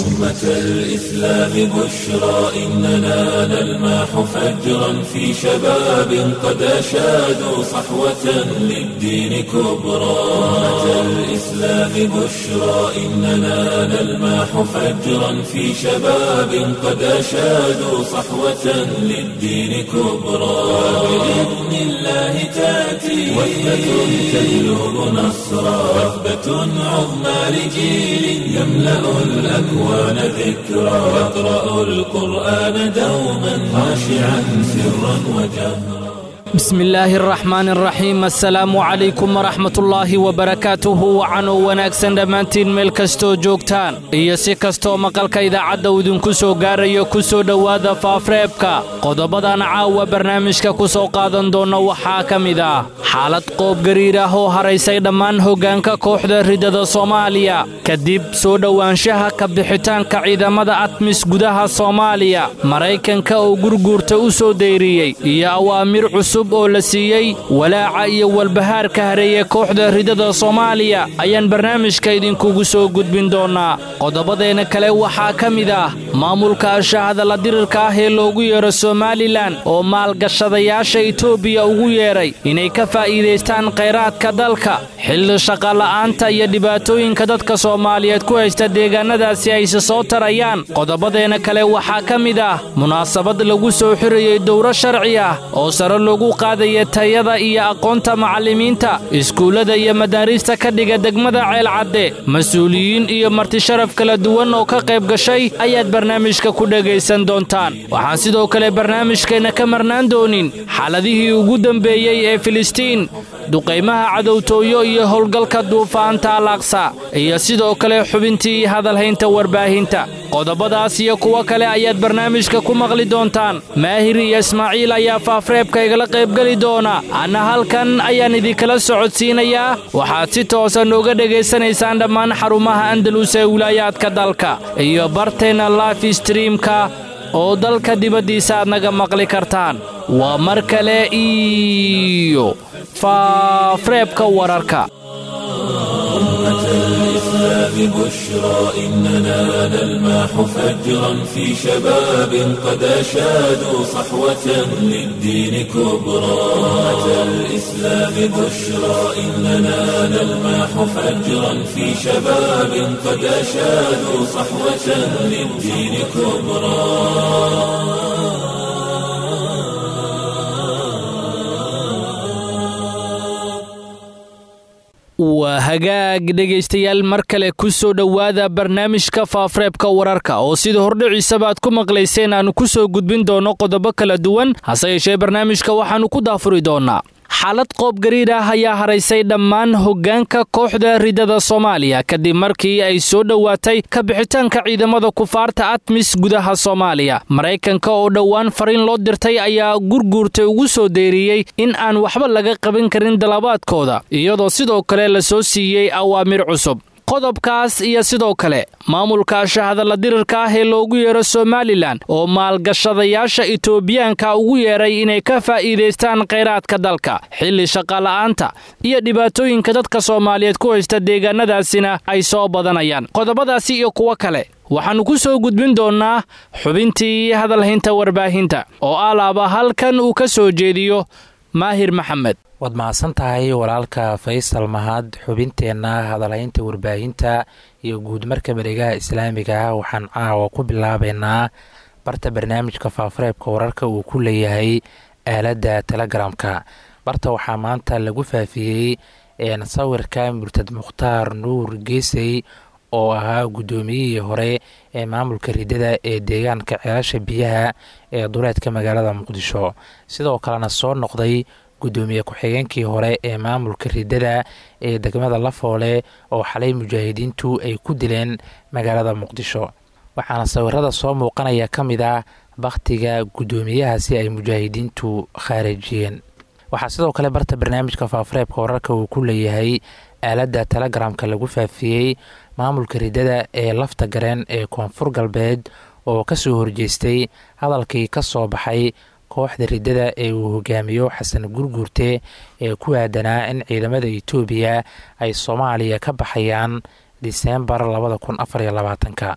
أمة الإسلام بشرى إننا نلمح فجرا في شباب قد أشادوا صحوة للدين كبرى أمة الإسلام بشرى إننا نلمح فجرا في شباب قد أشادوا صحوة للدين كبرى بإذن الله تأتي وثبة تجلب نصرا وثبة عظمى لجيل يملأ الأكوان ذكرا يقرأ القرآن دوما خاشعا سرا وجهرا bismi illaahi araxmaan araxiim assalaamu calaykum waraxmatullaahi wabarakaatuhu wacanoo wanaagsan dhammaantiin meel kastoo joogtaan iyo si kastoo maqalka idaacadda uu idinku soo gaarayo ku soo dhowaada faafreebka qodobadan caawa barnaamijka ku soo qaadan doonna waxaa ka mid ah xaalad qoob gariir ah oo haraysay dhammaan hoggaanka kooxda ridada soomaaliya kadib soo dhowaanshaha ka bixitaanka ciidamada atmis gudaha soomaaliya maraykanka oo gurguurta u soo dayriyey iyo awaamir cusub oo la siiyey walaaca iyo walbahaarka hareeye kooxda ridada soomaaliya ayaan barnaamijka idinkugu soo gudbin doonnaa qodobadeenna kale waxaa ka mid ah maamulka ashahadalla dirirka ah ee loogu yeero somalilan oo maalgashadayaasha etoobiya ugu yeedhay inay ka faa'iidaystaan khayraadka dalka xilli shaqala'aanta iyo dhibaatooyinka dadka soomaaliyeed ku haysta deegaannadaasi ayse soo tarayaan qodobadeenna kale waxaa ka mid ah munaasabad lagu soo xirayey dowro sharci ah oo sare loogu qaadaya tayada iyo aqoonta macallimiinta iskuullada iyo madaariista ka dhiga degmada ceelcadde mas-uuliyiin iyo martisharaf kala duwan oo ka qayb gashay ayaad barnaamijka ku dhegaysan doontaan waxaan sidoo kale barnaamijkeenna ka marnaan doonin xaaladihii ugu dambeeyey ee filistiin duqaymaha cadowtooyo iyo howlgalka duufaanta alaaqsa iyo sidoo kale xubintii hadalhaynta warbaahinta qodobadaas iyo kuwo kale ayaad barnaamijka ku maqli doontaan maahir iyo ismaaciil ayaa faafreebka igala qaybgeli doona anna halkan ayaan idinkala socodsiinayaa waxaad si toosa nooga dhegaysanaysaan dhammaan xarumaha andalus ee wilaayaadka dalka iyo barteenna life streamka oo dalka dibaddiisa aad naga maqli kartaan waa mar kale iyo faafreebka wararka بشرى إننا نلمح فجرا في شباب قد أشادوا صحوة للدين كبرى أمة الإسلام بشرى إننا نلمح فجرا في شباب قد أشادوا صحوة للدين كبرى waa hagaag dhegaystayaal mar kale ku soo dhowaada barnaamijka faafreebka wararka oo sida hordhiciisaba aad ku maqlayseen aannu ku soo gudbin doonno qodobo kala duwan hase yeeshee barnaamijka waxaannu ku daafuri doonnaa xaalad qoob gariir ah ayaa haraysay dhammaan hoggaanka kooxda ridada soomaaliya kadib markii ay soo dhowaatay ka bixitaanka ciidamada kufaarta atmis gudaha soomaaliya maraykanka oo dhowaan fariin loo dirtay ayaa gurguurta ugu soo deyriyey in aan waxba laga qaban karin dalabaadkooda iyadoo sidoo kale la soo siiyey awaamir cusub qodobkaas iyo sidoo kale maamulka ashahadalla dirirka ah ee loogu yeero somalilan oo maalgashadayaasha etoobiyaanka ugu yeedhay inay ka faa'iidaystaan khayraadka dalka xilli shaqala'aanta iyo dhibaatooyinka dadka soomaaliyeed ku haysta deegaannadaasina ay soo badanayaan qodobadaasi iyo kuwo kale waxaannu ku soo gudbin doonnaa xubintii hadalhaynta warbaahinta oo alaaba halkan uu ka soo jeediyo maahir maxamed waad mahadsan tahay walaalka faysal mahad xubinteenna hadalhaynta warbaahinta iyo guudmarka bareegaha islaamiga ah waxaan caawa ku bilaabaynaa barta barnaamijka faafareebka wararka uu ku leeyahay aaladda telegramka barta waxaa maanta lagu faafiyey sawirka murtad mukhtaar nuur geesey oo ahaa guddoomiyihii hore ee maamulka ridada ee deegaanka ceelasha biyaha ee duleedka magaalada muqdisho sidoo kalena soo noqday guddoomiye ku-xigeenkii hore ee maamulka ridada ee degmada lafoole oo xalay mujaahidiintu ay ku dileen magaalada muqdisho waxaana sawirada soo muuqanaya ka mid ah bakhtiga guddoomiyahaasi ay mujaahidiintu khaarijiyeen waxaa sidoo kale barta barnaamijka faafareebka wararka uu ku leeyahay aaladda telegramka lagu faafiyey maamulka ridada ee lafta gareen ee koonfur galbeed oo kasoo horjeestay hadalkii ka soo baxay kooxda ridada ee uu hogaamiyo xasan gurguurte ee ku aadanaa in ciidamada etoobiya ay soomaaliya ka baxayaan diseembar labada kun afariyo labaatanka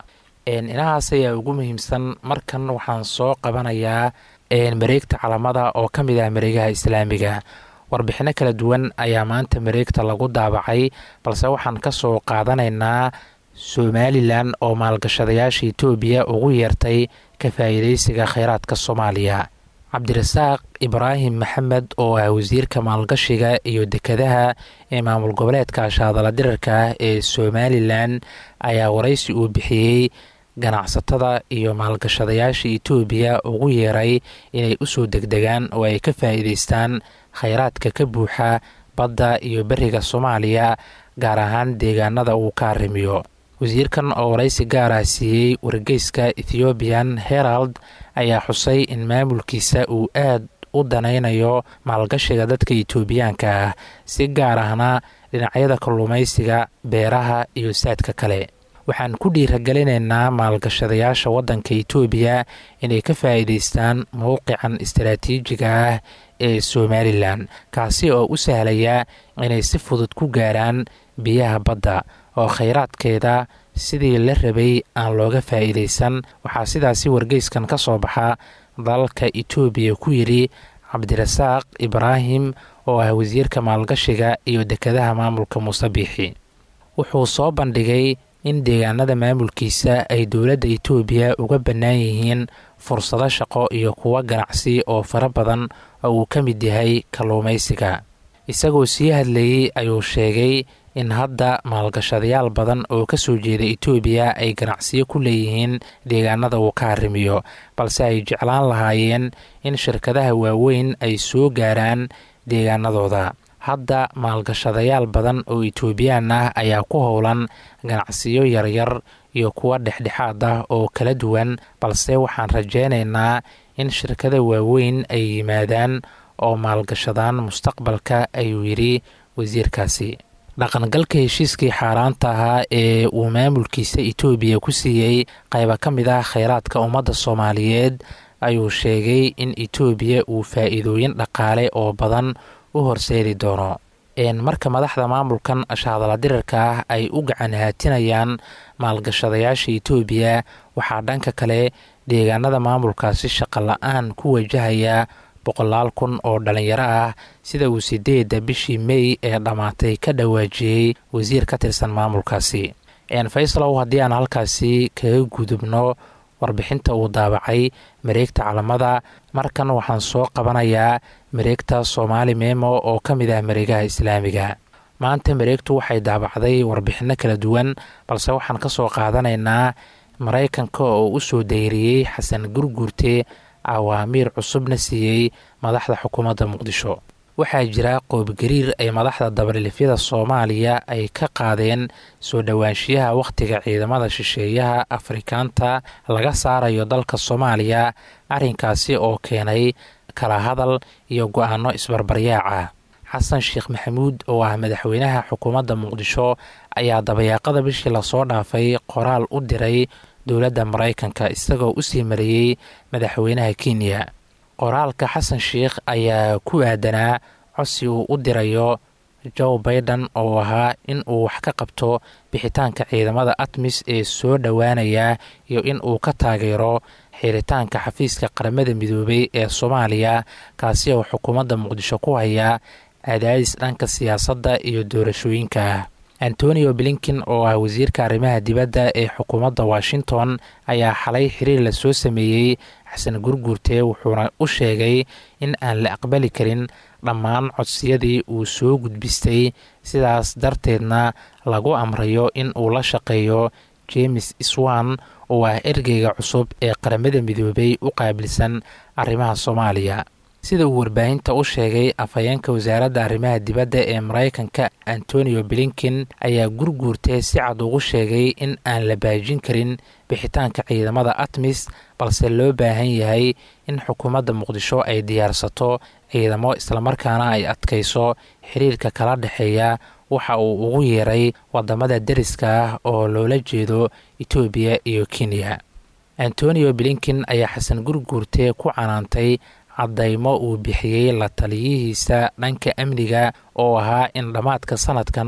inahaas ayaa ugu muhiimsan markan waxaan soo qabanayaa mareegta calamada oo ka mid ah mareegaha islaamiga warbixino kala duwan ayaa maanta mareegta lagu daabacay balse waxaan ka soo qaadanaynaa somalilan oo maalgashadayaasha etoobiya ugu yeertay ka faa'iidaysiga kheyraadka soomaaliya cabdirasaaq ibraahim maxamed oo ah wasiirka maalgashiga iyo dekadaha ee maamul goboleedka shaadala dirarka ah ee somalilan ayaa waraysi uu bixiyey ganacsatada iyo maalgashadayaasha etoobiya ugu yeeray inay usoo degdegaan oo ay ka faa'iidaystaan kheyraadka ka buuxa badda iyo beriga soomaaliya gaar ahaan deegaanada uu ka arrimiyo wasiirkan oo waraysi gaar ah siiyey wargeyska ethiobian herald ayaa xusay in maamulkiisa uu aad u danaynayo maalgashiga dadka etoobiyaanka ah si gaar ahna dhinacyada kalluumaysiga beeraha iyo saadka kale waxaan ku dhiiragelinaynaa maalgashadayaasha waddanka etoobiya inay ka faa'iidaystaan mowqican istaraatiijiga ah ee somalilan kaasi oo u sahlaya inay si fudud ku gaaraan biyaha badda oo kheyraadkeeda sidii la rabay aan looga faa'iidaysan waxaa sidaasi wargeyskan ka soo baxa dalalka etoobiya ku yidhi cabdirasaaq ibraahim oo ah wasiirka maalgashiga iyo dekadaha maamulka muuse biixi wuxuu soo bandhigay in deegaanada maamulkiisa ay dowladda etoobiya uga bannaan yihiin fursado shaqo iyo kuwo ganacsi oo fara badan oo uu ka mid yahay kalluumaysiga isagoo sii hadlayey ayuu sheegay in hadda maalgashadayaal badan oo ka soo jeeda etoobiya ay ganacsiyo ku leeyihiin deegaanada uu ka arrimiyo balse ay jeclaan lahaayeen in shirkadaha waaweyn ay soo gaaraan deegaanadooda hadda maalgashadayaal badan oo etoobiyaan ah ayaa ku howlan ganacsiyo yaryar iyo kuwa dhexdhexaad ah oo kala duwan balse waxaan rajaynaynaa in shirkada waaweyn ay yimaadaan oo maalgashadaan mustaqbalka ayuu yidhi wasiirkaasi dhaqangalka heshiiskii xaaraanta ahaa ee uu maamulkiisa etoobiya ku siiyey qayba ka mid ah kheyraadka ummadda soomaaliyeed ayuu sheegay in etoobiya uu faa'iidooyin dhaqaale oo badan u horseedi doono marka madaxda maamulkan shaadala dirarka ah ay u gacan haatinayaan maalgashadayaasha etoobiya waxaa dhanka kale deegaanada maamulkaasi shaqo la-aan ku wajahaya boqolaal kun oo dhalinyaro ah sida uu sideedda bishii mey ee dhammaatay ka dhawaajiyey wasiir ka tirsan maamulkaasi faysalow haddii aan halkaasi kaga gudubno warbixinta uu daabacay mareegta calamada markan waxaan soo qabanayaa mareegta soomaali memo oo ka mid ah mareegaha islaamiga maanta mareegtu waxay daabacday warbixinno kala duwan balse waxaan ka soo qaadanaynaa maraykanka oo u soo dayriyey xasan gurguurte awaamiir cusubna siiyey madaxda xukuumadda muqdisho waxaa jira qoobgariir ay madaxda dabalilifyada soomaaliya ay ka qaadeen soo dhowaanshiyaha wakhtiga ciidamada shisheeyaha afrikaanta laga saarayo dalka soomaaliya arrinkaasi oo keenay kala hadal iyo go-aano isbarbaryaaca xasan sheekh maxamuud oo ah madaxweynaha xukuumadda muqdisho ayaa dabayaaqada bishii lasoo dhaafay qoraal u diray dowladda maraykanka isagoo u sii mariyey madaxweynaha kenya qoraalka xasan sheikh ayaa ku aadanaa codsi uu u dirayo joe baiden oo ahaa in uu wax ka qabto bixitaanka ciidamada atmis ee soo dhowaanaya iyo in uu ka taageero xiritaanka xafiiska qaramada midoobay ee soomaaliya kaasi oo xukuumadda muqdisho ku haya cadaadis dhanka siyaasadda iyo doorashooyinka ah antonio blinkin oo ah wasiirka arrimaha dibadda ee xukuumadda washington ayaa xalay xiriir la soo sameeyey xasan gurguurte wuxuuna u sheegay in aan la aqbali karin dhammaan codsiyadii uu soo gudbistay sidaas darteedna lagu amrayo in uu la shaqeeyo james swan oo ah ergeyga cusub ee qaramada midoobay u qaabilsan arrimaha soomaaliya sida uu warbaahinta u sheegay afhayeenka wasaaradda arrimaha dibadda ee maraykanka antonio blinkin ayaa gurguurtee si cad ugu sheegay in aan la baajin karin bixitaanka ciidamada atmis balse loo baahan yahay in xukuumadda muqdisho ay diyaarsato ciidamo islamarkaana ay adkayso xiriirka kala dhexeeya waxa uu ugu yeeray wadamada deriska ah oo loola jeedo etoobiya iyo kenya antonio blinkin ayaa xasan gurguurte ku canaantay caddaymo uu bixiyey la taliyihiisa dhanka amniga oo ahaa in dhammaadka sanadkan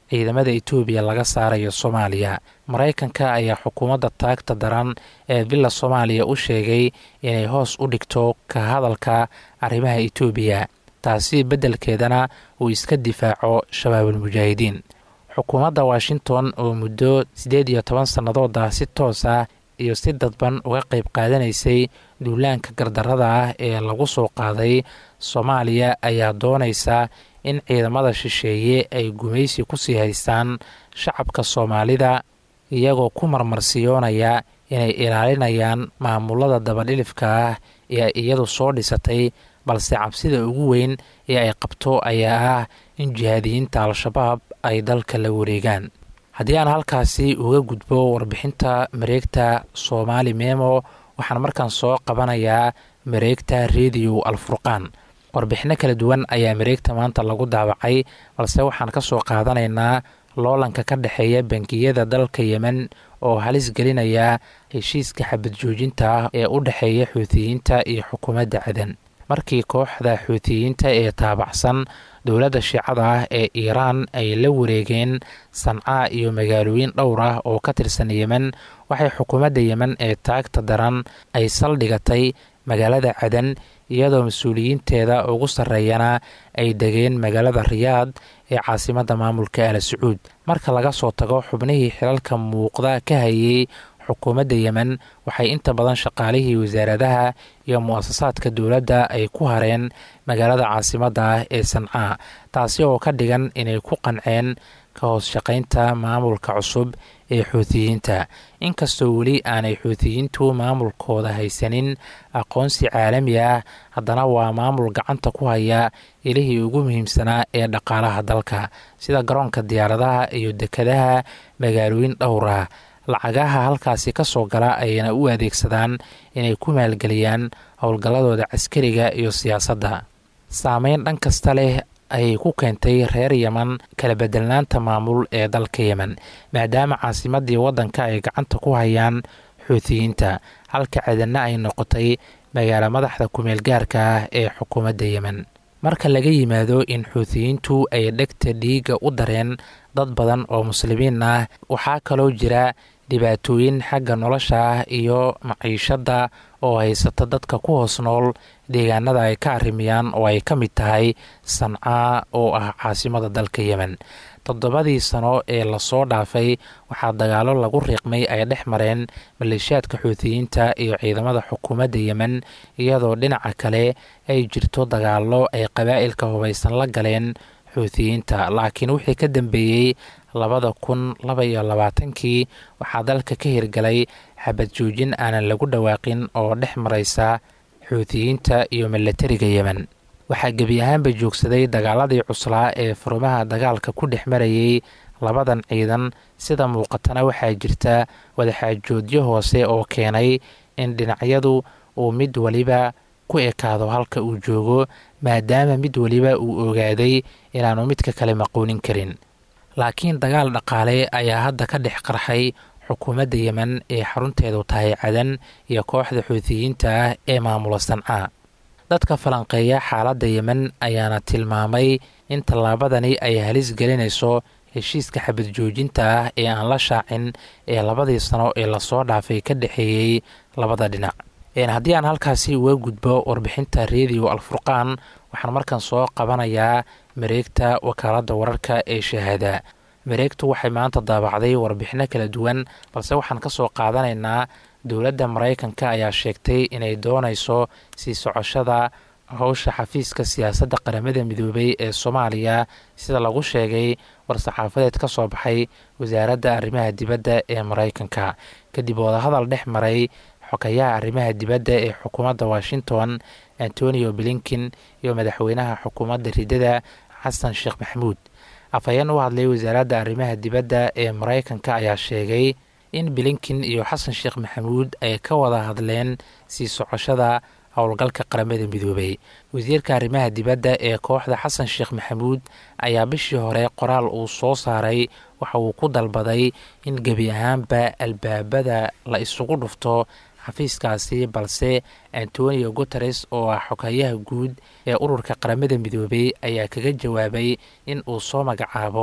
ciidamada etoobiya laga saarayo soomaaliya maraykanka ayaa xukuumadda taagta daran ee villa soomaaliya u sheegay inay hoos u dhigto ka hadalka arrimaha etoobiya taasi beddelkeedana uu iska difaaco shabaabulmujaahidiin xukuumadda washington oo muddo siddeed iyo toban sannadooda si toos ah iyo si dadban uga qayb qaadanaysay duulaanka gardarrada ah ee lagu soo qaaday soomaaliya ayaa doonaysa in ciidamada shisheeye ay gumaysi kusii haystaan shacabka soomaalida iyagoo ku marmarsiyoonaya inay ilaalinayaan maamulada dabadhilifka ah ee iyadu soo dhisatay balse cabsida ugu weyn ee ay qabto ayaa ah in jihaadiyiinta al-shabaab ay dalka la wareegaan haddii aan halkaasi uga gudbo warbixinta mareegta soomaali memo waxaan markaan soo qabanayaa mareegta rediyo alfurqaan warbixinno kala duwan ayaa mareegta maanta lagu daawacay balse waxaan ka soo qaadanaynaa loolanka ka dhexeeya bangiyada dalka yemen oo halis gelinaya heshiiska xabad joojinta ah ee u dhexeeya xuutiyiinta iyo xukuumadda cadan markii kooxda xuutiyiinta ee taabacsan dowladda shiicada ah ee iiraan ay la wareegeen sancaa iyo magaalooyin dhowr ah oo ka tirsan yemen waxay xukuumadda yemen ee taagta daran ay saldhigatay magaalada cadan iyadoo mas-uuliyiinteeda ugu sarreeyana ay degeen magaalada riyaad ee caasimadda maamulka al sacuud marka laga soo tago xubnihii xilalka muuqda ka hayay xukuumadda yemen waxay inta badan shaqaalihii wasaaradaha iyo mu-asasaadka dowladda ay ku hareen magaalada caasimadda ah ee sancaa taasi oo ka dhigan inay ku qanceen ka hoos shaqaynta maamulka cusub ee xuutiyiinta inkastoo weli aanay xuutiyiintu maamulkooda haysanin aqoonsi caalami ah haddana waa maamul gacanta ku haya ilihii ugu muhiimsanaa ee dhaqaalaha dalka sida garoonka diyaaradaha iyo dekadaha magaalooyin dhowr ah lacagaha halkaasi ka soo gala ayayna u adeegsadaan inay ku maalgeliyaan howlgalladooda caskariga iyo siyaasadda saameyn dhan kasta leh ayay ku keentay reer yeman kala bedelnaanta maamul ee dalka yemen maadaama caasimadii waddanka ay gacanta ku hayaan xuutiyiinta halka cadanna ay noqotay magaalo madaxda kumeel gaarka ah ee xukuumadda yemen marka laga yimaado in xuutiyiintu ay dhegta dhiigga u dareen dad badan oo muslimiin ah waxaa kaloo jira dhibaatooyin xagga nolosha ah iyo maciishadda oo haysata dadka ku hoos nool deegaanada ay ka arrimiyaan oo ay ka mid tahay sancaa oo ah caasimada dalka yemen toddobadii sano ee lasoo dhaafay waxaa dagaalo lagu riiqmay ay dhex mareen maleeshiyaadka xuutiyiinta iyo ciidamada xukuumadda yemen iyadoo dhinaca kale ay jirto dagaallo ay qabaa'ilka hubaysan la galeen xuutiyiinta laakiin wixii ka dambeeyey labada kun laba iyo labaatankii waxaa dalka ka hirgalay xabad joojin aanan lagu dhawaaqin oo dhex maraysa xuutiyiinta iyo milatariga yemen waxaa gebi ahaanba joogsaday dagaaladii cuslaa ee furumaha dagaalka ku dhex marayay labadan ciidan sida muuqatana waxaa jirta wadaxaajoodyo hoose oo keenay in dhinacyadu uu mid weliba ku ekaado halka uu joogo maadaama mid weliba uu ogaaday inaanu midka kale maqoonin karin laakiin dagaal dhaqaale ayaa hadda ka dhex qarxay xukuumadda yemen ee xarunteedu tahay cadan iyo kooxda xuutiyiinta ah ee maamula sancaa dadka falanqeeya xaaladda yemen ayaana tilmaamay in tallaabadani ay halis gelinayso heshiiska xabad joojinta ah ee aan la shaacin ee labadii sano ee lasoo dhaafay ka dhexeeyey labada dhinac haddii aan halkaasi uga gudbo warbixinta rediyo alfurqaan waxaan markan soo qabanayaa mareegta wakaaladda wararka ee shahaada mareegtu waxay maanta daabacday warbixino kala duwan balse waxaan ka soo qaadanaynaa dowladda maraykanka ayaa sheegtay inay doonayso sii socoshada howsha xafiiska siyaasadda qaramada midoobay ee soomaaliya sida lagu sheegay war-saxaafadeed ka soo baxay wasaaradda arrimaha dibadda ee maraykanka kadib wadahadal dhex maray xokayaha arrimaha dibadda ee xukuumadda washington antonio blinkin iyo madaxweynaha xukuumadda ridada xasan sheekh maxamuud afhayeen u hadlay wasaaradda arrimaha dibadda ee maraykanka ayaa sheegay in blinkin iyo xasan sheekh maxamuud ay ka wada hadleen sii socoshada howlgalka qaramada midoobay wasiirka arrimaha dibadda ee kooxda xasan sheekh maxamuud ayaa bishii hore qoraal uu soo saaray waxa uu ku dalbaday in gebi ahaanba albaabada la isugu dhufto xafiiskaasi balse antonio guteres oo ah xogayaha guud ee ururka qaramada midoobay ayaa kaga jawaabay in uu soo magacaabo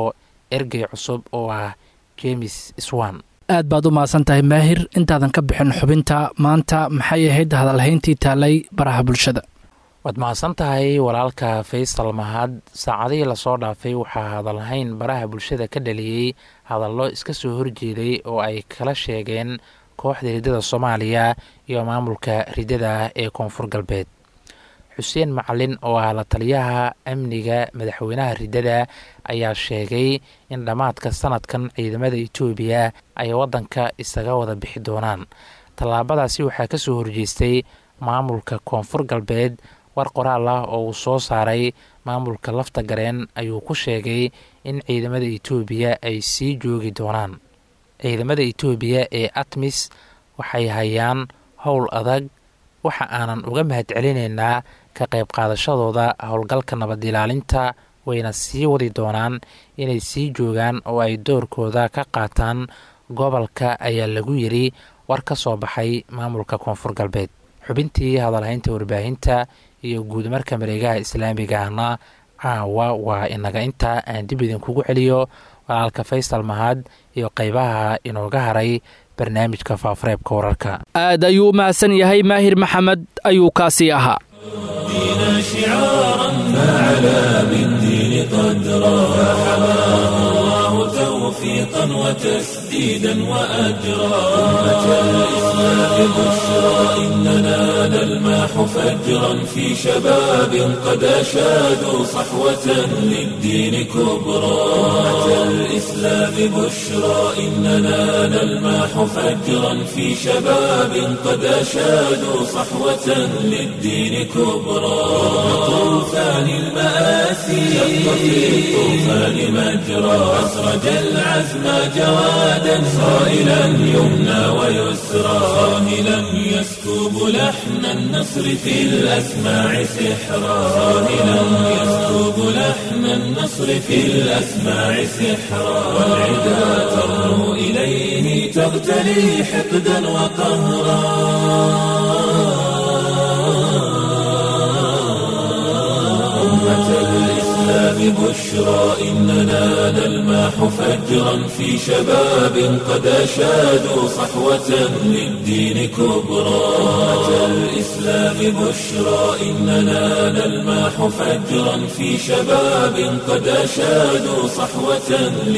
ergey cusub oo ah james swan aad baad u mahadsan tahay maahir intaadan ka bixin xubinta maanta maxay ahayd hadalhayntii taalay baraha bulshada waad mahadsan tahay walaalka faysal mahad saacadihii lasoo dhaafay waxaa hadalhayn baraha bulshada ka dhaliyey hadallo iska soo horjeeday oo ay kala sheegeen kooxda riddada soomaaliya iyo maamulka riddada ee koonfur galbeed xuseen macalin oo ah la taliyaha amniga madaxweynaha riddada ayaa sheegay in dhammaadka sanadkan ciidamada etoobiya ay waddanka isaga wada bixi doonaan tallaabadaasi waxaa ka soo horjeestay maamulka koonfur galbeed war qoraal ah oo uu soo saaray maamulka lafta gareen ayuu ku sheegay in ciidamada etoobiya ay sii joogi doonaan ciidamada etoobiya ee atmis waxay hayaan howl adag waxa aanan uga mahadcelinaynaa ka qayb qaadashadooda howlgalka nabad ilaalinta wayna sii wadi doonaan inay sii joogaan oo ay doorkooda ka qaataan gobolka ayaa lagu yiri war ka soo baxay maamulka koonfur galbeed xubintii hadalhaynta warbaahinta iyo guudmarka mareegaha islaamigahna caawa waa inaga intaa aan dib idinkugu celiyo walaalka faysal mahad iyo qeybaha inooga haray barnaamijka faafareebka wararka aad ayuu u mahadsan yahay maahir maxamed ayuu kaasii ahaa دين شعارا فعلى بالدين قدرا فحماه الله توفيقا وتسديدا وأجرا أمة الإسلام بشرى إننا نلماح فجرا في شباب قد أشادوا صحوة للدين كبرى أمة الإسلام بشرى إننا نلماح فجرا في شباب قد أشادوا صحوة للدين كبرى طوفان المآسي شق في الطوفان مجرى أسرج العزم جوادا صائلا يمنى ويسرى صاهلا يسكب لحن النصر في الأسماع سحرا صاهلا يسكب لحن النصر في الأسماع سحرا والعدا ترنو إليه تغتلي حقدا وقهرا أمة الإسلام بشرى إننا نلماح فجرا في شباب قد أشادوا صحوة للدين كبرى أمة الإسلام بشرى إننا نلماح فجرا في شباب قد أشادوا صحوة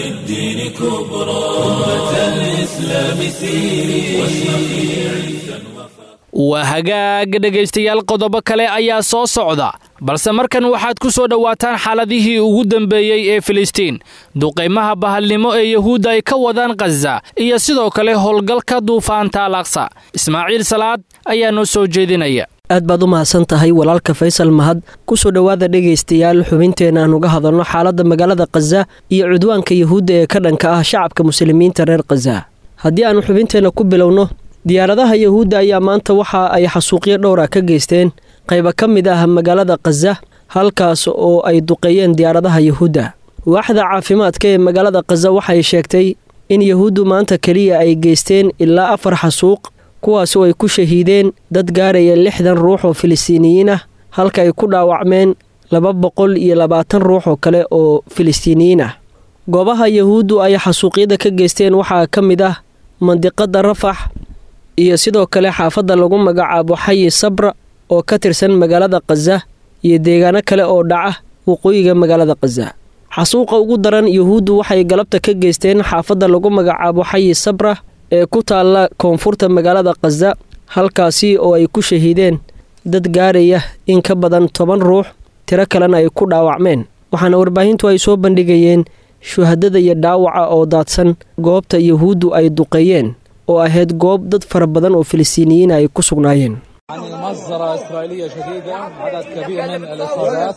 للدين كبرى أمة الإسلام سيري واشرقي عزا waa hagaag dhegaystayaal qodobo kale ayaa soo socda balse markan waxaad ku soo dhowaataan xaaladihii ugu dambeeyey ee filistiin duqaymaha bahalnimo ee yuhuudda ay ka wadaan khaza iyo sidoo kale howlgalka duufaanta al aqsa ismaaciil salaad ayaa noo soo jeedinaya aad baad u mahadsan tahay walaalka faysal mahad kusoo dhowaada dhegaystayaal xubinteena aan uga hadalno xaaladda magaalada khaza iyo cudwaanka yuhuudda ee ka dhanka ah shacabka muslimiinta reer khaza haddii aanu xubinteenna ku bilowno diyaaradaha yuhuudda ayaa maanta waxa ay xasuuqyo dhowra ka geysteen qayba ka mid ah magaalada khaza halkaas oo ay duqeeyeen diyaaradaha yuhuudda waaxda caafimaadka ee magaalada khaza waxay sheegtay in yuhuuddu maanta keliya ay geysteen ilaa afar xasuuq kuwaas oo ay ku shahiideen dad gaaraya lixdan ruux oo filistiiniyiin ah halka ay ku dhaawacmeen laba boqol iyo labaatan ruux oo kale oo filistiiniyiin ah goobaha yuhuuddu ay xasuuqyada ka geysteen waxaa ka mid ah mandiqada rafax iyo sidoo kale xaafadda lagu magacaabo xayi sabra oo ka tirsan magaalada khaza iyo deegaano kale oo dhaca waqooyiga magaalada khaza xasuuqa ugu daran yuhuuddu waxay galabta ka geysteen xaafadda lagu magacaabo xayi sabra ee ku taalla koonfurta magaalada khaza halkaasi oo ay ku shahiideen dad gaaraya in ka badan toban ruux tiro kalena ay ku dhaawacmeen waxaana warbaahintu ay soo bandhigayeen shuhadada iyo dhaawaca oo daadsan goobta yuhuuddu ay duqeeyeen oo ahayd goob dad fara badan oo filistiiniyiin ay ku sugnaayeen يعني مجزرة إسرائيلية شديدة عدد كبير من الإصابات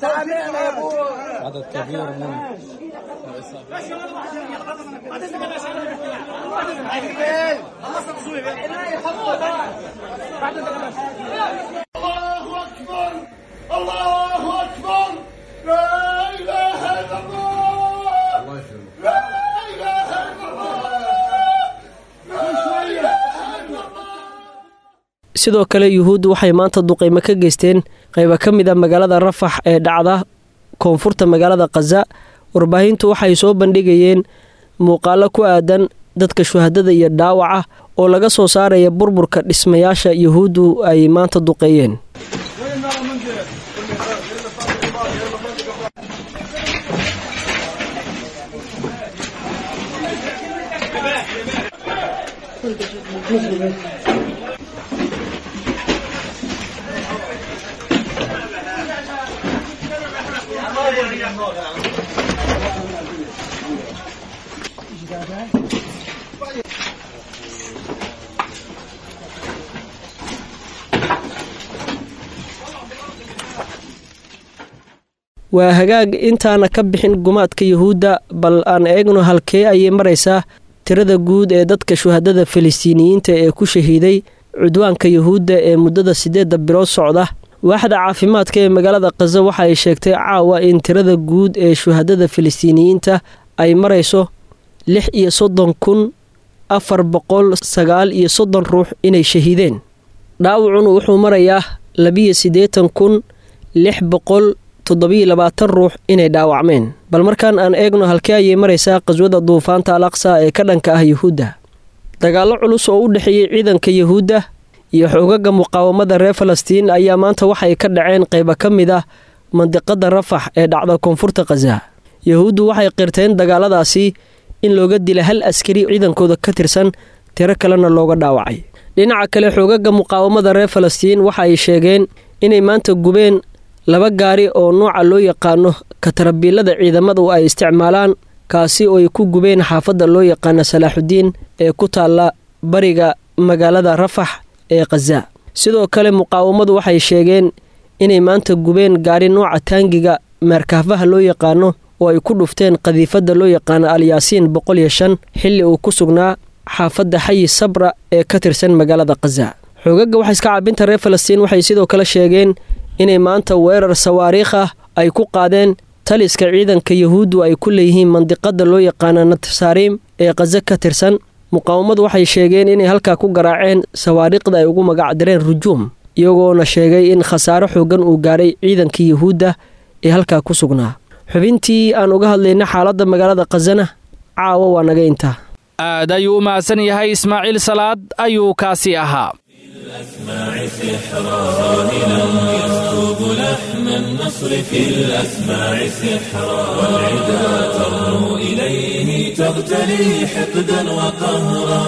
عدد كبير من الله أكبر الله أكبر لا إله إلا الله لا إله إلا الله لا إله إلا الله sidoo kale yuhuuddu waxay maanta duqaymo ka geysteen qayba ka mid a magaalada rafax ee dhacda koonfurta magaalada khaza warbaahintu waxay soo bandhigayeen muuqaalo ku aadan dadka shuhadada iyo dhaawaca oo laga soo saaraya burburka dhismayaasha yuhuuddu ay maanta duqeeyeen waa hagaag intaana ka bixin gumaadka yuhuudda bal aan eegno halkee ayay maraysaa tirada guud ee dadka shuhadada falistiiniyiinta ee ku shahiiday cudwaanka yuhuudda ee muddada siddeedda bilood socda waaxda caafimaadka ee magaalada khaza waxa ay sheegtay caawa in tirada guud ee shuhadada falistiiniyiinta ay marayso lix iyo soddon kun afar boqol sagaal iyo soddon ruux inay shahiideen dhaawacuna wuxuu marayaa labiyo siddeetan kun lix boqol toddobiyo labaatan ruux inay dhaawacmeen bal markaan aan eegno halkee ayay maraysaa qaswada duufaanta al aqsa ee ka dhanka ah yuhuudda dagaallo culus oo u dhexeeyey ciidanka yuhuudda iyo xoogaga muqaawamada reer falastiin ayaa maanta waxay ka dhaceen qayba ka mid ah mandiqada rafax ee dhacda koonfurta khaza yuhuuddu waxay qirteen dagaaladaasi in looga dila hal askari ciidankooda ka tirsan tiro kalena looga dhaawacay dhinaca kale xoogaga muqaawamada reer falastiin waxa ay sheegeen inay maanta gubeen laba gaari oo nooca loo yaqaano katarabiilada ciidamadu ay isticmaalaan kaasi oo ay ku gubeen xaafadda loo yaqaano salaaxudiin ee ku taalla bariga magaalada rafax ee khaza sidoo kale muqaawamadu waxay sheegeen inay maanta gubeen gaari nooca taangiga meerkaafaha loo yaqaano oo ay ku dhufteen qadiifadda loo yaqaano alyaasiin boqol iyo shan xilli uu ku sugnaa xaafadda xayi sabra ee ka tirsan magaalada khaza xoogaga waxaiska caabinta reer falastiin waxay sidoo kale sheegeen inay maanta weerar sawaariikh ah ay ku qaadeen taliska ciidanka yuhuuddu ay ku leeyihiin mandiqada loo yaqaano natsariim ee khaza ka tirsan muqaawamadu waxay sheegeen inay halkaa ku garaaceen sawaariikhda ay ugu magacdireen rujuum iyagoona sheegay in khasaaro xoogan uu gaaray ciidankii yuhuudda ee halkaa ku sugnaa xubintii aan uga hadlayna xaaladda magaalada khazana caawa waa naga intaa aad ayuu u mahadsan yahay ismaaciil salaad ayuu kaasi ahaa الأسماع سحرا راهلا يسكب لحن النصر في الأسماع سحرا والعدا ترنو إليه تغتلي حقدا وقهرا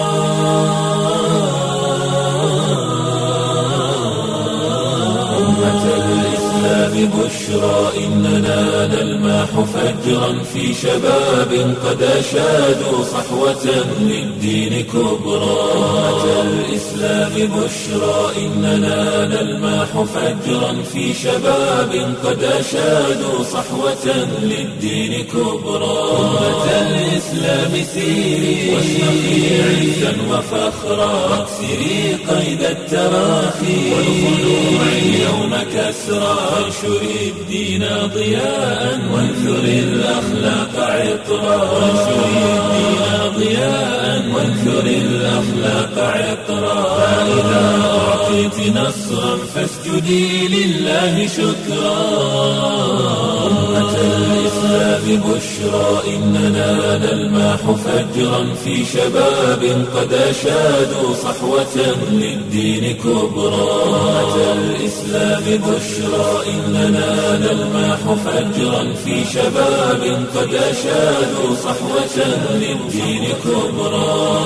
أمة الإسلام بشرى إننا نلماح فجرا في شباب قد أشادوا صحوة للدين كبرى أمة الإسلام بشرى إننا نلماح فجرا في شباب قد أشادوا صحوة للدين كبرى أمة الإسلام سيري واشرقي عزا وفخرا واكسري قيد التراخي والخلوع اليوم كسرى وانشري الدين ضياء وانثري الأخلاق عطرا وانشري الدين ضياء وانثري الأخلاق عطرا فإذا أعطيت نصرا فاسجدي لله شكرا أمة الإسلام بشرى إننا نلماح فجرا في شباب قد أشادوا صحوة للدين كبرى أمة الإسلام بشرى إننا نلماح فجرا في شباب قد أشادوا صحوة للدين كبرى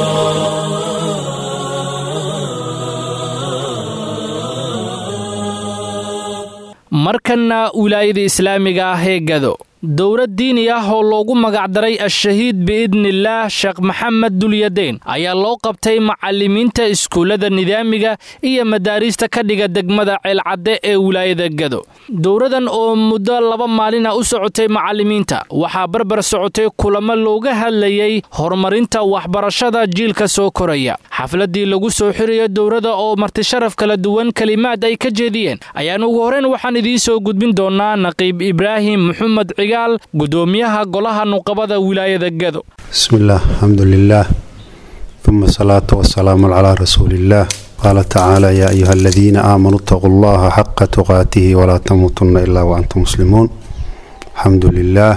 markanna wilaayada islaamiga ah ee gado dowlad diini ah oo loogu magacdaray al-shahiid biidnillaah sheekh maxamed dulyadeyn ayaa loo qabtay macallimiinta iskuullada nidaamiga iyo madaariista ka dhiga degmada ceelcadde ee wilaayada gado dowladan oo muddo laba maalina u socotay macallimiinta waxaa barbar socotay kulamo looga hadlayay horumarinta waxbarashada jiilka soo koraya xafladii lagu soo xirayo dowladda oo martisharaf kala duwan kelimaad ay ka jeediyeen ayaan ugu horeyn waxaan idiin soo gudbin doonaa naqiib ibraahim maxamed gudoomiyaha golaha nuqabada wilaayada gado bismillaah alxamdu lilaah uma asalaatu wasalaamu calaa rasuuliillaah qaala tacaala yaa ayuha aladiina aamanuu itaquu allaha xaqa tuqaatihi walaa tamuutunna ilaa waantum muslimuun alxamdu lilaah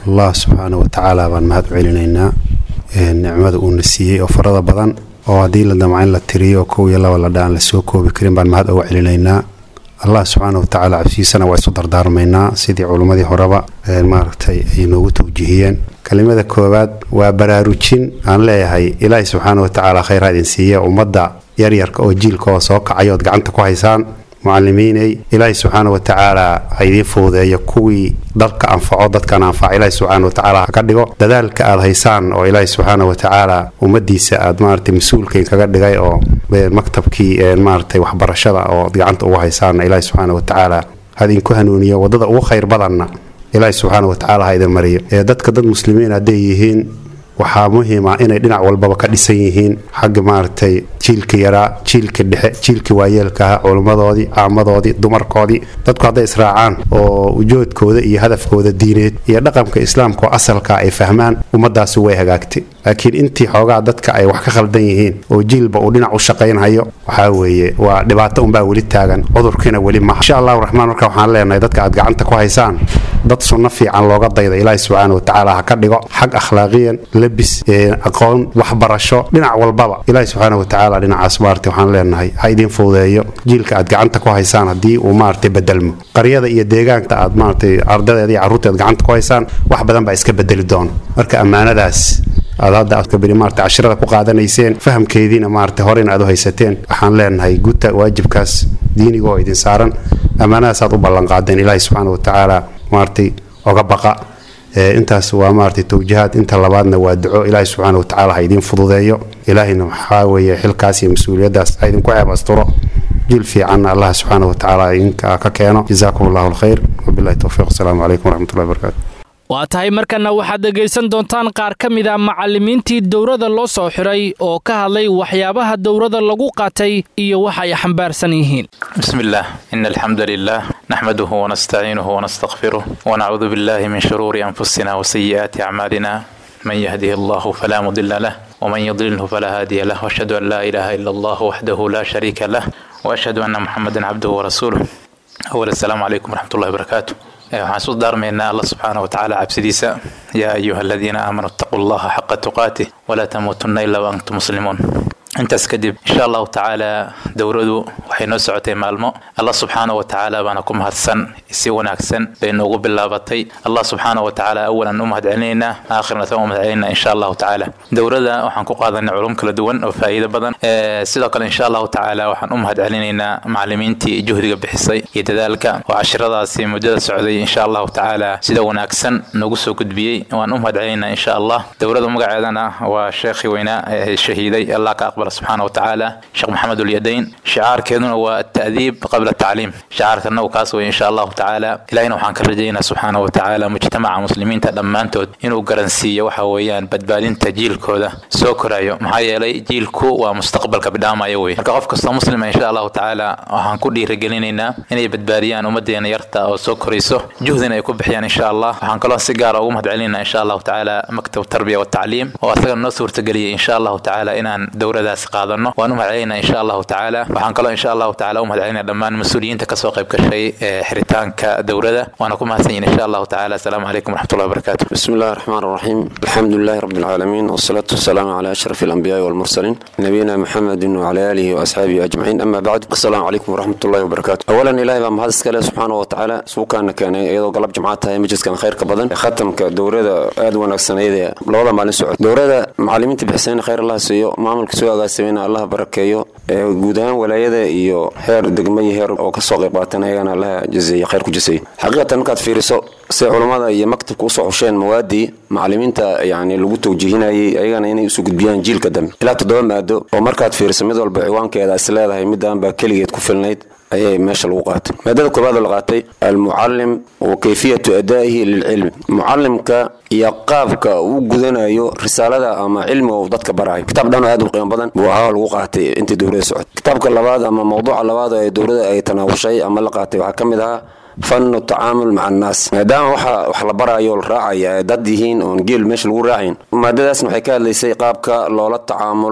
allah subxaana wa tacaala baan mahad u celinaynaa nicmada uuna siiyey oo farada badan oo haddii la damca in la tiriyo oo kow iyo laba la dhaan la soo koobi karin baan mahad uga celinaynaa allah subxaana wa tacaala cabsigiisana waa isu dardaarmaynaa sidii culimmadii horeba maaragtay ay noogu tawjihiyeen kelimada koowaad waa baraarujin aan leeyahay ilaahi subxaana wa tacaala khayr ha idin siiya ummadda yaryarka oo jiilkooda soo kacay ood gacanta ku haysaan mucalimiinay ilaahi subxaana wa tacaala ha idiin fududeeyo kuwii dalka anfaco dadkan anfaca ilaahi subxaana wa tacaala ha ka dhigo dadaalka aad haysaan oo ilaahi subxaana wa tacaala ummadiisa aad maaragtay mas-uulkain kaga dhigay oo maktabkii maaragtay waxbarashada oo gacanta ugu haysaanna ilaahi subxaana wa tacaala ha idinku hanuuniyo waddada ugu khayr badanna ilaahi subxaana wa tacaala ha idin mariyo ee dadka dad muslimiin hadday yihiin waxaa muhiima inay dhinac walbaba ka dhisan yihiin xagga maaragtay jiilka yaraa jiilka dhexe jiilka waayeelkaha culimmadoodii caamadoodii dumarkoodii dadku hadday israacaan oo ujoodkooda iyo hadafkooda diineed iyo dhaqanka islaamka oo asalka ay fahmaan ummaddaasi way hagaagtay laakiin intii xoogaa dadka ay wax ka khaldan yihiin oo jiilba uu dhinac u shaqaynhayo waxaa weeye waa dhibaato unbaa weli taagan cudurkiina weli maha insha allahu raxmaan marka waxaan leenahay dadka aad gacanta ku haysaan dad sunno fiican looga dayda ilaahi subxaana wa tacaala ha ka dhigo xag akhlaaqiyan labis aqoon waxbarasho dhinac walbaba ilaahi subxaana wa tacaala dhinacaas maarata waxaan leenahay ha idiin fududeeyo jiilka aad gacanta ku haysaan haddii uu maaragtay bedelmo qaryada iyo deegaanka aad maaragtay ardadeeda iyo carruurteed gacanta ku haysaan wax badan baa iska bedeli doona marka ammaanadaas aad hadda adkabiri maarata cashirada ku qaadanayseen fahamkeediina maarata horena aad u haysateen waxaan leenahay guta waajibkaas diiniga oo idin saaran ammaanadaas aad u ballanqaadeen ilaahi subxaana wa tacaala maaragtay oga baqa intaas waa maaragtay tawjihaad inta labaadna waa duco ilaahi subxaana wa tacaala ha idiin fududeeyo ilaahina waxaa weeye xilkaas iyo mas-uuliyaddaas ha idinku ceeb asturo jiil fiicanna allah subxaana wa tacaala idinka ka keeno jazaakum allahu alkhayr wabillahi towfiiq asalaamu calaykum waraxmatullahi wabarakatu waa tahay markana waxaad dhegaysan doontaan qaar ka mid a macallimiintii dowrada loo soo xiray oo ka hadlay waxyaabaha dowrada lagu qaatay iyo waxa ay xambaarsan yihiin بسم الله إن الحمد لله نحمده ونستعينه ونستغفره ونعوذ بالله من شرور أنفسنا وسيئات أعمالنا من يهده الله فلا مضل له ومن يضلله فلا هادي له وأشهد أن لا إله إلا الله وحده لا شريك له وأشهد أن محمدا عبده ورسوله أول السلام عليكم ورحمة الله وبركاته waxaan isu daarmaynaa allah subxaana wa tacaala cabsidiisa yaa ayuha aladiina aamanuu ittaquu allaha xaqa tuqaatih walaa tamuutunna ilaa waantum muslimuun intaas kadib insha allahu tacaala dowradu waxay noo socotay maalmo allah subxaana wa tacaala baana ku mahadsan si wanaagsan bay noogu bilaabatay allah subxaana wa tacaala awalan u mahad celinaynaa aakhirna tan u mahad celinaynaa insha allahu tacaala dowrada waxaan ku qaadanay culum kala duwan oo faa'iido badan sidoo kale insha allahu tacaala waxaan u mahad celinaynaa macallimiintii juhdiga bixisay iyo dadaalka oo cashiradaasi muddada socday insha allahu tacaala sida wanaagsan noogu soo gudbiyey waan u mahad celinaynaa insha allah dowrada magaceedana waa sheekhii weynaa ee shahiiday allah ka aqbal subxaana wa tacaala sheekh maxamed ulyadayn shicaarkeeduna waa ata'diib qabla atacliim shicaarkana uu kaas wey insha allahu tacaala ilahina waxaan ka rajaynaa subxaana wa tacaala mujtamaca muslimiinta dhammaantood inuu garansiiyo waxa weeyaan badbaadinta jiilkooda soo korayo maxaa yeelay jiilku waa mustaqbalka bidhaamaya wey marka qof kastoo muslima insha allahu tacaala waxaan ku dhiirigelinaynaa inay badbaadiyaan ummadeena yarta oo soo korayso juhdina ay ku bixiyaan insha allah waxaan kaloo si gaara ugu mahad celinaa insha allahu tacaala maktab tarbiya watacliim oo asagana noo suurtageliyay insha allahu tacaala inaan dowradaas qaadano waan u mahad celinaa insha allahu tacaala waxaan kaloo insha allahu tacaala u mahad celinaa dhammaan mas-uuliyiinta kasoo qayb gashay ee xiritaanka dowrada waana ku mahadsan yihin insha allahu tacaala asalaamu calaykum waraxmatullahi wabarakatu بسم الله الرحمن الرحيم الحمد لله رب العالمين والصلاة والسلام على أشرف الأنبياء والمرسلين نبينا محمد وعلى آله وأصحابه أجمعين أما بعد السلام عليكم ورحمة الله وبركاته أولا إلهي بام هذا سكاله سبحانه وتعالى سوكان كان أيضا قلب جماعتها مجلس كان خير كبدن ختم كدورة آد ونكسن أيضا لوضع مالين سعود دورة معلمين تبحسين خير الله سيو معمل كسوء قاسمين الله بركيو guudahaan walaayada iyo heer degmay heer oo kasoo qayb qaatan ayagana allaha jazeeye khayr ku jaseeye xaqiiqatan markaad fiiriso se culammada iyo maktabka usoo xusheen mawaadii macallimiinta yani lagu tawjiihinayay ayagana inay usoo gudbiyaan jiilka dambe ilaa toddoba maado oo markaad fiiriso mid walba ciwaankeeda is leedahay midaan baa keligeed ku filnayd ayay meesha lagu qaatay maadada koobaad la qaatay almucalim wa kayfiyatu adaa'ihi lilcilmi mucalimka iyo qaabka uu gudanayo risaalada ama cilmiga uu dadka barayo kitaab dhan oo aad u qiimo badan buu ahaa lagu qaatay intii dowlada socotay kitaabka labaad ama mawduuca labaad ee dowlada ay tanaawushay ama la qaatay waxaa ka mid ahaa fanu tacaamul maca annaas maadaama waxa wax la baraayo la raacaya ay dad yihiin oon geel meesha lagu raacayn maadadaasna waxay ka hadlaysay qaabka loola tacaamulo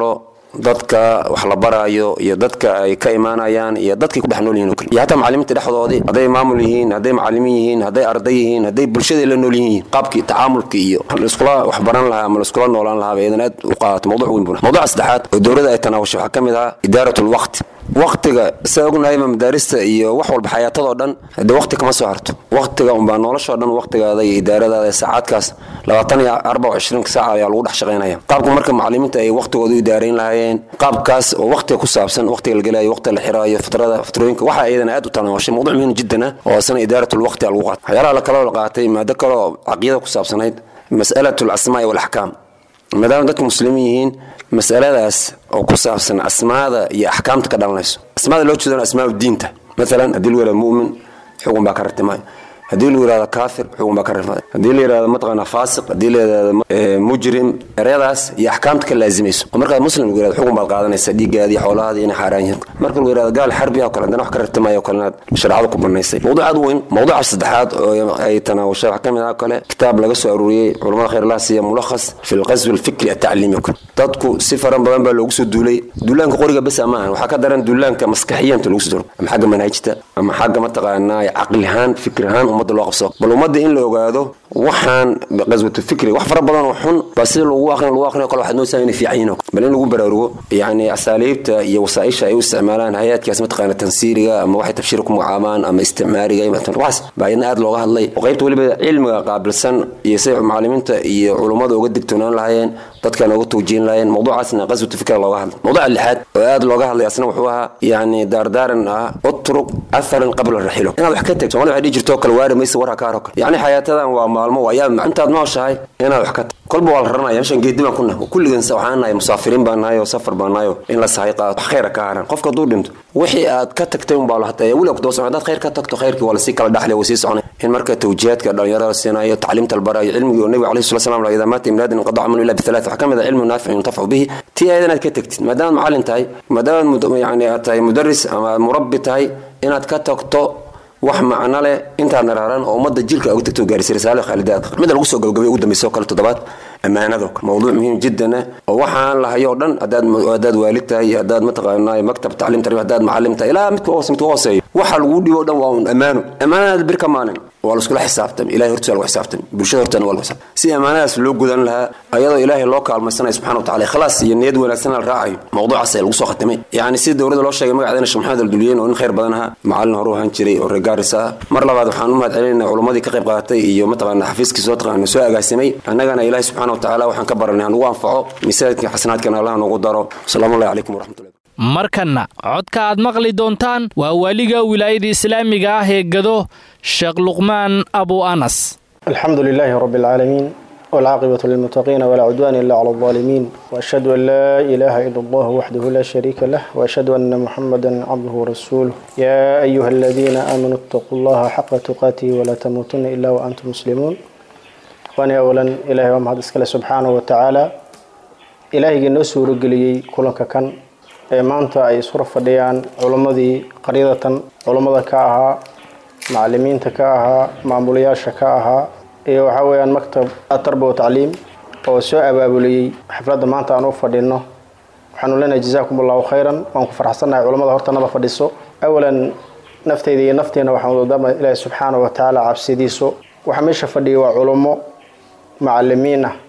dadka wax la baraayo iyo dadka ay ka imaanayaan iyo dadkay ku dhex nool yihin o kale iyo hataa macalimiinta dhexdoodii hadday maamul yihiin hadday macalimiin yihiin hadday arday yihiin hadday bulshadii la nool yihiin qaabkii tacaamulka iyo laiskula wax baran lahaa ama laiskula noolaan lahaa bay idan aad u qaadato mawduc weyn buna mawduca saddexaad oo dowladda ay tanaawashay waxaa ka mid ahaa idaaratul waqti waqtiga saa ognahayba madaarista iyo wax walba xayaatadoo dhan haddee waqti kama soo harto waqtiga unbaa noloshoo dhan waqtigaada iyo idaaradaada ee saacadkaas labaatan iyo arbac ishriinka saaca ayaa lagu dhex shaqaynaya qaabka marka macalimiinta ay waqtigooda u idaarayn lahaayeen qaabkaas oo waqtiga ku saabsan waqtiga la gelaayo waqtiga la xiraayo fitrada fitrooyinka waxaa iyadana aad u tanaawashay mawduc muhiim jiddan ah oo asana idaaratul waqti lagu qaatay waxyaalaha la kaloo la qaatay maado kaloo caqiyada ku saabsanayd mas'alatu alasmaa'i walaxkaam maadaama dadka muslimiin yihiin masaladaas oo ku saabsan asmaada iyo axkaamta ka dhalanayso asmaada loo jeedana asmaa diinta maalan haddii lagu yihahdo mu'min xugun baa ka rartimay haddii lagu yihahdo kaafir xugun baa ka rartimay haddii la yihahdo mataqaana faasiq haddii la yihahdo mujrim ereyadaas iyo axkaamta ka laazimayso oo markaad muslim lagu yihahdo xugun baad qaadanaysa dhiiggaadii xoolahaadii inay xaaraan yihiin marka lagu yihahdo gaal xarbi oo kale haddana wax ka rartimaya oo kalena shareecada ku banaysay mawduuc aad u weyn mawduuca saddexaad oo ay tanaawashay waxaa ka mid ah kale kitaab laga soo aruuriyey culamada khayrlaha siiya mulakhas fi lqaswi alfikri atacliimi oo kale dadku si faran badan baa loogu soo duulay duulaanka qoriga besa ma ahan waxaa ka daran duulaanka maskaxiyanta lagu soo duulay ama xagga manhajta ama xagga mataqaanaa caqli ahaan fikri ahaan ummadda loo qabsado bal ummadda in la ogaado waxaan qaswatu fikri wax fara badan oo xun baa sida lagu aqrin lagu aqrin kale waxaad moodaa inay fiican yihiin bal in lagu baraarugo yacni asaaliibta iyo wasaaisha ay u isticmaalaan hay-adkaas mataqaana tansiiriga ama waxay tafshiir ku magacaabaan ama isticmaariga waxaas baa iyadna aad looga hadlay oo qaybta weliba cilmiga qaabilsan iyo siday macalimiinta iyo culummada uga digtoonaan lahaayeen dadkan uga tawjiin lahaayeen mawduucaasna qaswatu fikra looga hadlay mawduuca lixaad oo aad looga hadlay asna wuxuu ahaa yacni daardaaran ah utruk atharan qabla raxilo inaad wax ka tagto soomali waxay dhihi jirto kale waari maysa warha kaaro kale yacni xayaatadan waa maalmo ayaa intaad nooshahay inaad wax ka tagto kolba waa la raranaya meeshan geedi baan ku nahay kulligan waxaan nahay musaafiriin baan nahay oo safar baan nahay oo in la sahay qaato wax khayra ka haran qofka hadduu dhinto wixii aad ka tagtay unbaa la hataa weli ku daba socon haddaad khayr ka tagto khayrkii waa lasii kala dhaxlay waa sii soconay in marka tawjiihaadka dhalinyarada la siinayo tacliimta la barayo cilmigii oo nebiga alayhi salatu salam idaa maata imraadin inqadaca minhu illa bithalat waxaa ka mid ah cilmu naafic yuntafacu bihi tii ayada inaad ka tagtid maadaamaad macallin tahay maadaamaad yani aad tahay mudaris ama murabbi tahay inaad ka tagto wax macno leh intaad naraaran oo ummadda jilka uga tagto gaarisay risaale khaalidaad midda lagu soo gabagabay ugu dambaysa oo kale toddobaad ammaanado kale mawduuc muhiim jiddan ah oo waxaan lahayo oo dhan haddaad haddaad waalid tahay iyo haddaad mataqaanaa maktab tacliim tarbiya haddaad macallim tahay ilaa midka hoose midka hooseeyo waxa lagu dhibo o dhan waa un ammaano ammaanadaad bir ka maalin waa laskula xisaabtami ilahay hortiisa lagu xisaabtami bulshada horteena waa lagu xisaabtami si ammaanadaas loo gudan lahaa ayadoo ilaahay loo kaalmaysanayo subxana wa tacala ikhlaas iyo niyad wanaagsan la raacayo mawduucaas ayaa lagu soo khatimay yacni si dowladda loo sheegay magaceedana sheekh maxamed alduliyeen oo nin khayr badan ahaa macallin horu ahaan jiray oo reer gaaris ah mar labaad waxaan u mahad celinayna culammadii ka qayb qaadatay iyo mataqaana xafiiskii soo taqaana soo agaasimay annagana ilaahay subxana wa tacala waxaan ka baranay hanugu anfaco misaajidka xasanaadkana allah nagu daro asalaamu allahi calaykum waraxmatullahi markanna codka aad maqli doontaan waa waaliga wilaayada islaamiga ah ee gado sheekh luqmaan abu anas alxamdu lilaahi rabi alcaalamiin waalcaaqibatu lilmuttaqiina walaa cudwaana ila cala aldaalimiin waashhadu an laa ilaaha ila allah waxdahu laa shariika lah waashhadu anna muxamada cabduhu warasuuluh yaa ayuha aladiina aamanuu ittaquu allaha xaqa tuqaatihi walaa tamuutuna ila waantum muslimuun ikhwaani awalan ilahay waa mahad iskale subxaanahu wa tacaala ilaahigii noo suurageliyey kulanka kan ee maanta ay isura fadhiyaan culimmadii qaryadatan culummada ka ahaa macalimiinta ka ahaa maamulayaasha ka ahaa iyo waxaa weeyaan maktab tarba wa tacliim oo soo abaabuliyey xafladda maanta aan u fadhino waxaanu leenahay jazaakum allahu khayran waan ku farxsannahay culammada hortanada fadhiso awalan nafteyda iyo nafteena waxaan wadama ilaahi subxaana wa tacaala cabsidiisu waxaa meesha fadhiyay waa culummo macalimiin ah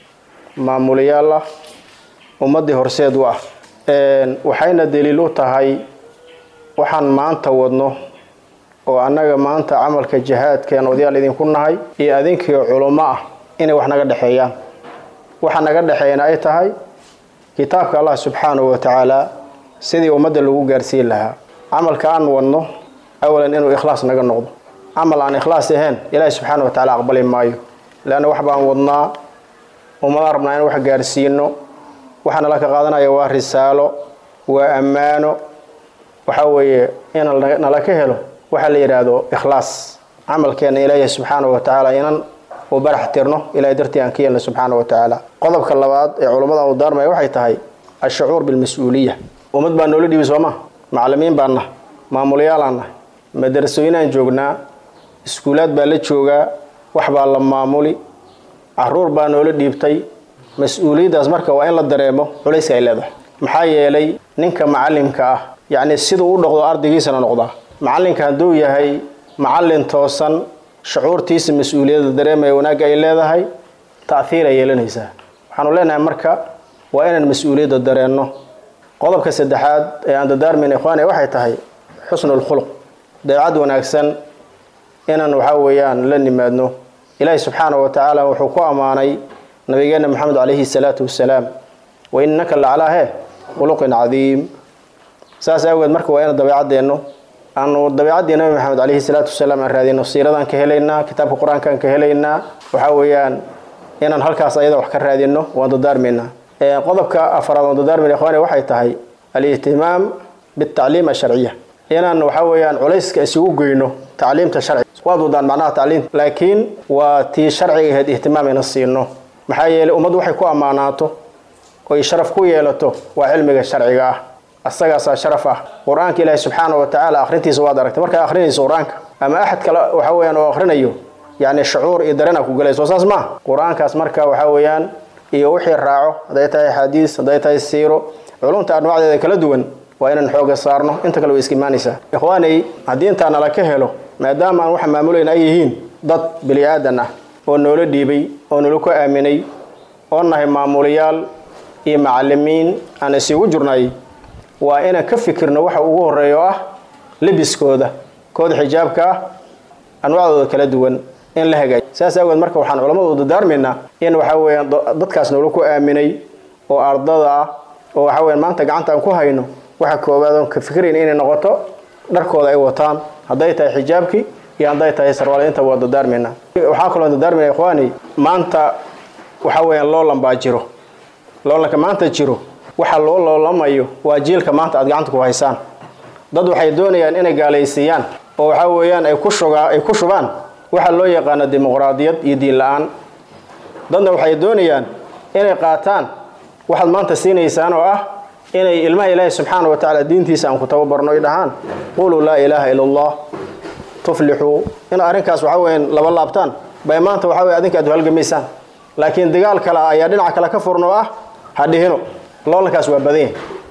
maamulayaal ah ummaddii horseed u ah waxayna daliil u tahay waxaan maanta wadno oo annaga maanta camalka jihaadkeen odayaal idinku nahay iyo adinkiio culummo ah inay wax naga dhexeeyaan waxa naga dhexeeyana ay tahay kitaabka allah subxaanahu wa tacaala sidii ummadda lagu gaarsiin lahaa camalka aan wadno awalan inuu ikhlaas naga noqdo camal aan ikhlaas ahayn ilaahi subxaana wa tacala aqbali maayo leanna wax baan wadnaa ummadaan rabnaa in wax gaarsiino waxaa nala ka qaadanaya waa risaalo waa ammaano waxaa weeye in nala ka helo waxaa la yidhaahdo ikhlaas camalkeena ilaahi subxaana wa tacaala inan uu barax tirno ilahay dartii aan ka yeelna subxaana wa tacaala qodobka labaad ee culummada u daarmaya waxay tahay ashacuur bilmas-uuliya ummad baa noola dhibi sooma macalimiin baan nahay maamulayaalaan nahay madarasooyinaan joognaa iskuulaad baa la joogaa wax baa la maamuli caruur baa noola dhiibtay mas-uuliyaddaas marka waa in la dareemo culayska ay leedahay maxaa yeelay ninka macallimka ah yacni siduu u dhaqdo ardaygiisana noqdaa macallinka hadduu yahay macallin toosan shucuurtiisa mas-uuliyadda dareemaya wanaagga ay leedahay ta'hiir ay yeelanaysaa waxaanu leenahay marka waa inaan mas-uuliyadda dareenno qodobka saddexaad ee aan dadaarmayna ikhwaani waxay tahay xusnul khuluq dabeecad wanaagsan inaan waxaa weeyaan la nimaadno ilaahi subxaanahu wa tacaala wuxuu ku ammaanay nabigeena maxamed calayhi salaatu wasalaam wa innaka lacalaa he khuluqin cadiim saas awgeed marka waa inaan dabeecadeenno aanu dabeecaddii nabi maxamed calayhi salaatu wasalaam aan raadino siiradaan ka helaynaa kitaabka qur-aankaan ka helaynaa waxaa weeyaan inaan halkaas ayada wax ka raadino waan dadaarmaynaa qodobka afaraad waan dadaarmayna ikhwaani waxay tahay alihtimaam bitacliim asharciya inaan waxaa weeyaan culayska isugu geyno tacliimta sharciga waad wadaan macnaha tacliimta laakiin waa tii sharciga ahayd ihtimaam ina siino maxaa yeelay ummaddu waxay ku ammaanaato oy sharaf ku yeelato waa cilmiga sharciga ah asagaasaa sharaf ah qur-aanka ilaahi subxaana wa tacaala akhrintiisa waad aragtay markaa akhrinayso qur-aanka ama axad kale waxa weeyaan oo akhrinayo yacni shucuur iyo dareen a ku galayso saas maa qur-aankaas marka waxaa weeyaan iyo wixii raaco hadday tahay xadiis hadday tahay siiro culumta anwaacdeeda kala duwan waa inaan xooga saarno inta kale way iska imaanaysaa ikhwaanay haddii intaa nala ka helo maadaama aan waxa maamulayna ay yihiin dad bili aadan ah oo noola dhiibay oo nala ku aaminay oo nahay maamulayaal iyo macalimiin aan isugu jirnay waa inaan ka fikirno waxa ugu horeeya oo ah lebiskooda kooda xijaabka ah anwaacdooda kala duwan in la hagaajiyo saas awgeed marka waxaan culammadu dadaarmaynaa in waxaa weeyaan dadkaas noola ku aaminay oo ardada ah oo waxaa weeyaan maanta gacanta aan ku hayno waxa koowaad oon ka fikirayn inay noqoto dharkooda ay wataan hadday tahay xijaabkii iyo hadday tahay sarwaal intaba waa dadaarmaynaa waxaa kaloo dadaarmayna ikhwaani maanta waxaa weeyaan loolan baa jiro loolanka maanta jiro waxa loo loolamayo waa jiilka maanta aad gacanta ku haysaan dad waxay doonayaan inay gaalaysiiyaan oo waxaa weeyaan ay ku shugaa ay ku shubaan waxaa loo yaqaana dimuqraadiyad iyo diin la-aan dadna waxay doonayaan inay qaataan waxaad maanta siinaysaan oo ah inay ilmaha ilaahi subxaana wa tacaala diintiisa aan ku tababarno ay dhahaan quluu laa ilaaha ila allah tuflixuu in arrinkaas waxaa weeyaan laba laabtaan bay maanta waxaa weye adinka aad halgamaysaan laakiin dagaal kale ayaa dhinaca kale ka furno ah ha dhihino loolankaas waa badan yahay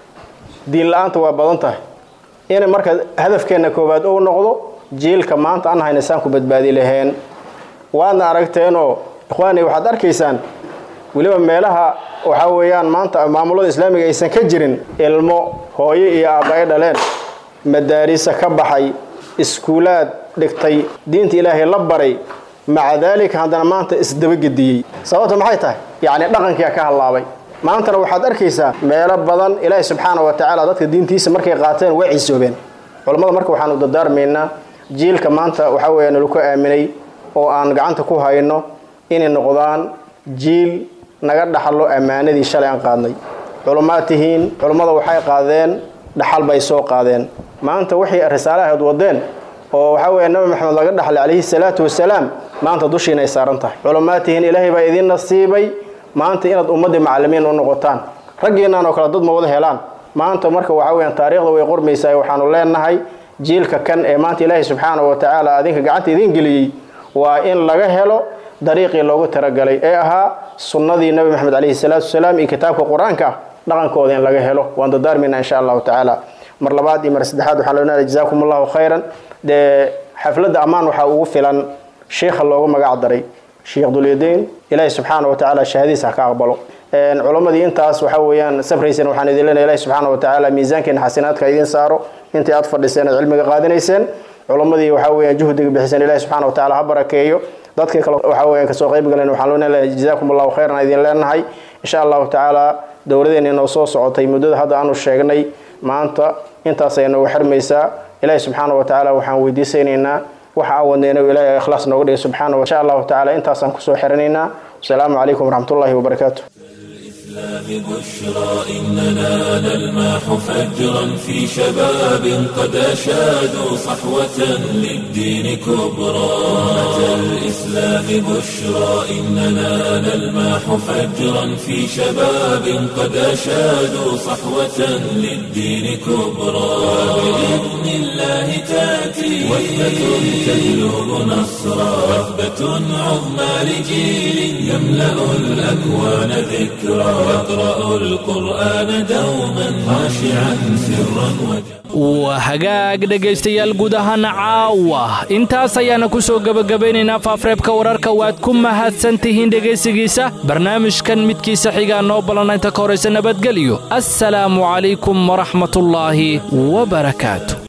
diin la-aanta waa badan tahay inay marka hadafkeenna koowaad ou noqdo jiilka maanta aan hayna saan ku badbaadi laheen waadna aragteenoo ikhwaani waxaad arkaysaan weliba meelaha waxaa weeyaan maanta maamulada islaamiga aysan ka jirin ilmo hooyo iyo aabba ay dhaleen madaarisa ka baxay iskuulaad dhigtay diinta ilaahay la baray maca daalika haddana maanta isdabagediyey sababta maxay tahay yacni dhaqankiia ka hallaabay maantana waxaad arkaysaa meelo badan ilaahi subxaana wa tacaala dadka diintiisa markay qaateen way ciisoobeen culammada marka waxaanu dadaarmaynaa jiilka maanta waxaa weeya nalaku aaminay oo aan gacanta ku hayno inay noqdaan jiil naga dhaxlo ammaanadii shalay aan qaadnay culummaad tihiin culummada waxay qaadeen dhaxal bay soo qaadeen maanta waxay risaalahayd wadeen oo waxaa weeye nabi maxamed laga dhaxlay calayhi salaatu wasalaam maanta dushiina ay saaran tahay culummaad tihiin ilaahay baa idiin nasiibay maanta inaad ummaddii macallimiin u noqotaan raggiinaan oo kale dad ma wada helaan maanta marka waxaa weyaan taariikhda way qormaysaa waxaanu leenahay jiilka kan ee maanta ilaahay subxaana wa tacaala adinka gacanta idiin geliyey waa in laga helo dariiqii loogu talagalay ee ahaa sunnadii nabi maxamed calayhi salaatu wasalaam iyo kitaabka qur-aanka dhaqankooda in laga helo waan dadaarmayna insha allahu tacaala mar labaad iyo mar saddexaad waxaan leenahay jazaakum allahu khayran dee xafladda ammaan waxaa ugu filan sheikha loogu magac daray sheekh dulyadayn ilaahi subxaana wa tacaala shahadiisa ha ka aqbalo culammadii intaas waxaa weeyaan sabraysan waxaan idin leenahay ilahi subxaana wa tacaala miisaankeena xasanaadka idiin saaro intii aad fadhiseen aad cilmiga qaadanayseen culammadii waxaa weeyaan juhdiga bixiseen ilahi subxaana wa tacaala ha barakeeyo dadkii kale waxaa weeyaan kasoo qayb galeen waxaan leenahay jazaakum allahu khayran idin leenahay insha allahu tacaala dowladeena inoo soo socotay muddada hadda aanu sheegnay maanta intaasay noogu xirmaysaa ilaahi subxaana wa tacaala waxaan weydiisaynaynaa waxa aan wadnayna ilaahay ikhlaas nooga dhigay subxaana insha allahu tacaala intaasaan kusoo xirinaynaa wasalaamu calaykum waraxmatullahi wabarakaatu الإسلام بشرى إننا نلمح فجرا في شباب قد أشادوا صحوة للدين كبرى أمة الإسلام بشرى إننا نلمح فجرا في شباب قد أشادوا صحوة للدين كبرى بإذن الله تأتي وثبة تجلب نصرا وثبة عظمى لجيل يملأ الأكوان ذكرا يقرأ القرآن دوما خاشعا سرا وجهرا waa hagaag dhegaystayaal guud ahaan caawa intaas ayaana ku soo gebagabaynaynaa faafreebka wararka waad ku mahadsan tihiin dhegaysigiisa barnaamijkan midkiisa xigaa noo ballanna inta ka horaysa nabadgelyo assalaamu calaykum waraxmatullaahi wabarakaatu